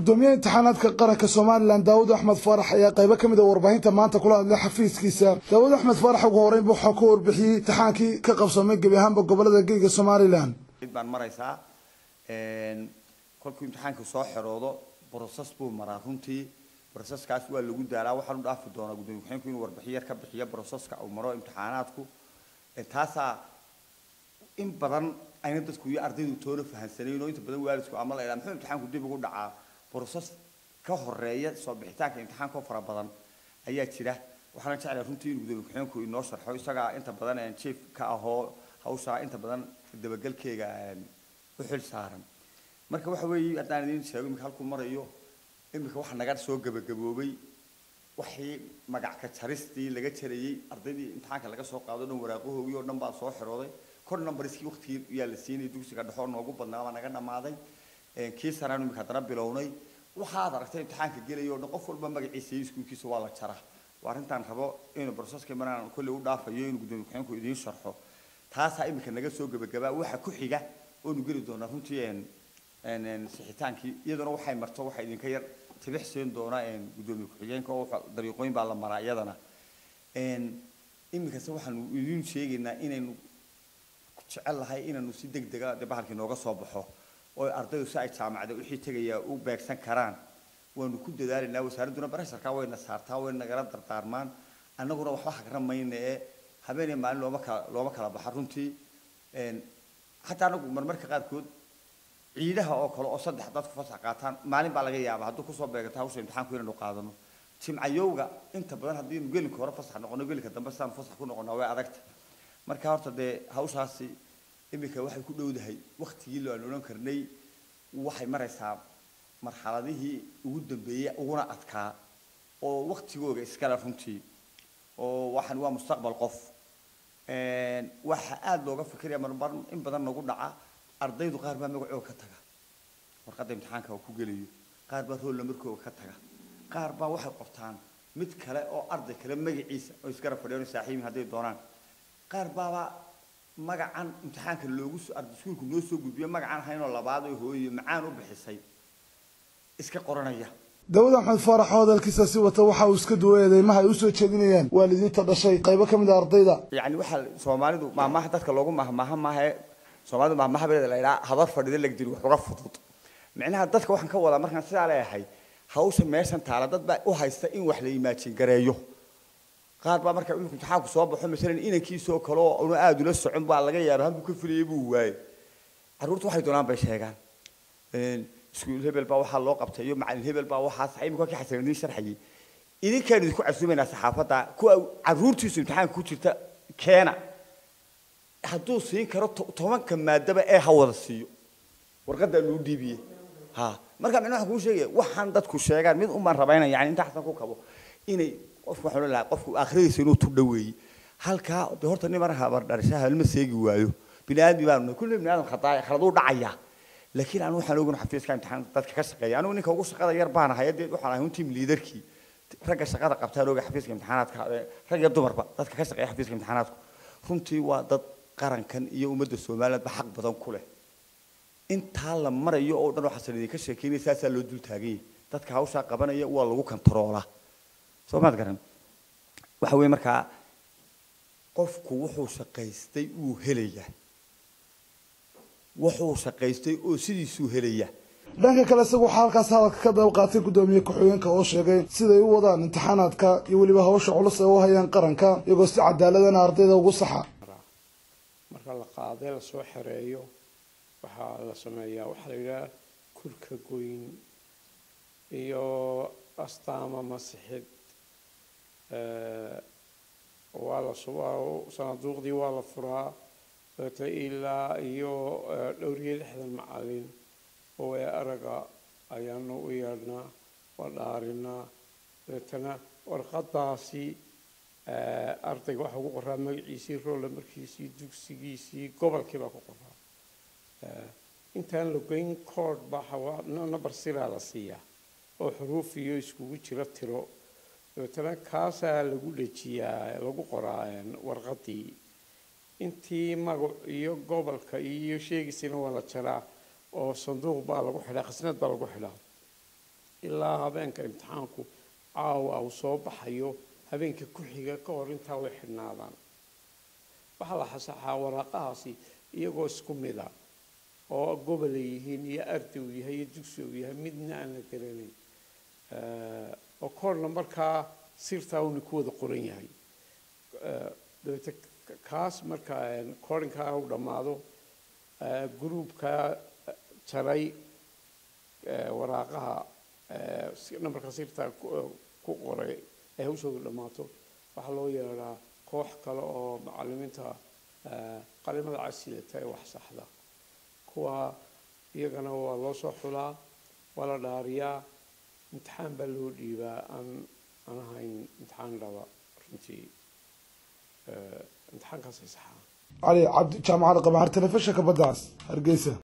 gudoomiyaha imtixaanaadka qaranka somalilan daawud axmed faarax ayaa qaybo ka mid a warbaahinta maanta kula hadlay xafiiskiisa daawud axmed faarax ugu horeyn waxaa ku warbixiyey imtixaankii ka qabsamay gebi ahaanba gobolada geyga somalilan baan maraysaa kolkuu imtixaanku soo xeroodo broses buu maraa runtii broseskaas waa lagu daalaa waxaan u dhaafi doonaa gudoomiye ku-xigeenku inuu warbixin yar ka bixiyo broseska uu maro imtixaanaadku taasaa in badan ayna dadku iyo ardaydu toona fahansanayn oo inta badan waalidku ama la idhaha muxuu imtixaanku dib ugu dhacaa broses ka horeeya soo bixitaanka imtixaanka oo fara badan ayaa jira waxaana jeclahay runtii inuu gudoomiye ku-xigeenku inoo sharxo isagaa inta badan chief ka ahoo hawshaa inta badan dabagelkeega u xil saaran marka waxa weeye haddaan idiin sheego iminka halkuu marayo iminka waxa naga soo gabagaboobay waxii magac ka jaristii laga jarayey ardaydii imtixaanka laga soo qaado dhan waraaqahoogii oo dhan baa soo xirooday kor numbariskii waqtigii yaa la siinayay dugsiga dhexoo noogu badnaa baa naga dhammaaday kii saraan iminka haddana bilownay waxaad aragtay imtixaanka gelaya oo dhan qof walba magaciisa iyo iskuulkiisa waa la jaraa waa arrintaan rabo inuu broseska maraan kolley u dhaafayo inuu gudoomiye ku-xigeenku idiin sharxo taasaa iminka naga soo gabagabaa waxa ku xiga oonu geli doonaa runtii sixitaankii iyaduna waxay marto waxa idinka yar tibix siin doona gudoomiye ku-xigeenka oo dariiqooyin baa la maraa iyadana iminkase waxaanu idiin sheegaynaa inaynu jecel lahay inaanu si deg dega de bahalkii nooga soo baxo oo ardaydu si ay jaamacada wixii tegaya u beegsan karaan waanu ku dadaalaynaa wasaaradduna baresharka wayna saartaa way nagala dardaarmaan annaguna waxba hagran mayna ee habeenay maalin looma kala looma kala baxa runtii xataa anagu marmarka qaarkood ciidaha oo kale oo saddex dadku fasax qaataan maalin baa laga yaabaa hadduu kusoo beegato hawsha imtixaanku inaynu qaadano jimcayowga inta badan haddii nu gelinka hore fasax noqono gelinka dambe sidaanu fasax ku noqonaa way adagta marka horta dee hawshaasi iminka waxay ku dhowdahay waktigii lo aan odhan karnay waxay maraysaa marxaladihii ugu dambeeyey uguna adkaa oo waktigooga iskale runtii oo waxaan waa mustaqbal qof waxa aada looga fikiraya marmar in badan nagu dhaca ardaydu qaar baa magacooga ka taga warqadda imtixaanka ku gelayo qaar baa rool namarkooga ka taga qaar baa waxay qortaan mid kale oo arday kale magaciisa oo isgara fadhiyaan saaxiibin hadday doonaan qaar baaba magacan imtixaanka loogu iskuulku noo soo gudbiyo magacan haynoo labaad oo hooyo macaan u bixisay iska qoranaya daawud axmed faarax oo hadalkiisa si wata waxa uu iska duway eedeymaha ay usoo jeedinayaan waalidiinta dhashay qaybo ka mid a ardayda yacni waxaa soomaalidu maamaha dadka loogu mahmaaha maahae soomaalidu mahmahabeeda la idhaha habar fadhida legdiri wax uga fudud micnaha dadka waxaan ka wadaa markaan sidaa leeyahay hawsha meeshan taala dad baa u haysta in wax la imaajin gareeyo qaar baa marka iminku imtixaanku soo baxo masalan inankiisoo kale oo una aada ula socon baa laga yaaba halkuu ka filayay buu waayey carruurta waxay doonaan bay sheegaan iskuul hebel baa waxaa loo qabtay iyo macalin hebel baa waxaa sax imika kii xasan idiin sharxayay idinkaan idinku casuumaynaa saxaafadda kuwa carruurtiisu imtixaanka ku jirta keena hadduu siin karo tobanka maadaba ee ha wada siiyo warqaddaa luu dhiibiye ha marka micna waxaan kuu sheegaya waxaan dadku sheegaan mid umaan rabayna yani inta xasan ku kabo inay qofku waxaan lahaa qofku aakhiradiisa inuu tu dhoweeyey halkaa de horta nin mar habar dharisha halma seegi waayo bini aadmi baanu kulli bini aadam khadaa khaladuu dhacayaa laakiin anu waxaan ogan xafiiska imtixaan dadka ka shaqeeya anigu ninka ugu shaqada yar baan ahay dee waxaan ahay un team leaderkii ragga shaqada qabtaan oga xafiiska imtixaanaadka rag iyo dumarba dadka ka shaqeeya xafiiska imtixaanaadku runtii waa dad qarankan iyo ummadda somalilandba xaq badan ku leh intaa la marayo oo dhan waxaasan idinka sheekeynaya saasaa loo dul taaganyay dadka hawshaa qabanaya waa lagu kantaroolaa soo maad garan waxa weeye markaa qofku wuxuu shaqaystay uu helayaa wuxuu shaqaystay oo sidiisuu helaya dhanka kale isagu waxaa halkaas hadalka ka daba qaatay gudoomiye ku-xigeenka oo sheegay siday u wadaan imtixaanaadka iyo weliba hawsha culus ee u hayaan qaranka iyagoo si cadaaladana ardayda ugu saxa marka la qaaday lasoo xereeyo waxaa la sameeyaa waxaa la yidhaha kurka goyn iyo astaama masixid waa la subaa sanaaduuqdii waa la furaa dabeetna ilaa iyo dhowr iyo lixdan macalin oo ee araga ayaanu u yeedhnaa waa dhaarinaa dabeetana warqadaasi ardayga waxaa ugu qoraa magaciisii roolla markiisii dugsigiisii gobolkii baa ku qoraa intaan la goyn kood baa number siraa la siiyaa oo xuruuf iyo iskugu jira tiro dabeetana kaasaa lagu dhejiyaa lagu qoraa warqadii intii magac iyo gobolka iyo sheegiisina waa la jaraa oo sanduuq baa lagu xidhaa khasnad baa lagu xidhaa ilaa habeenka imtixaanku caawa uu soo baxayo habeenka ku xiga ka hor intaa way xidhnaadaan waxaa la xasaxaa waraaqahaasi iyagoo isku mid a oo gobol ay yihiin iyo arday uu yahay iyo dugsi uu yahay midna aan la garanayn oo koorna markaa sirtaa uuna ku wada qoran yahay dabeete kaas marka koorinkaa u dhammaado gruubkaa jaray waraaqaha nambarka sirtaa ku qoray ee hawshoodu dhammaato waxaa loo yeedhaa koox kale oo macalimiinta qalimada casilata ee wax saxda kuwa iyagana waa loo soo xulaa waa la dhaariyaa imtixaan baa loo dhiibaa aan aan ahayn imtixaan dhaba runtii imtixaankaasay saxaa cali cabdi jaamacadda qabaxar telefishinka baddaas hargeysa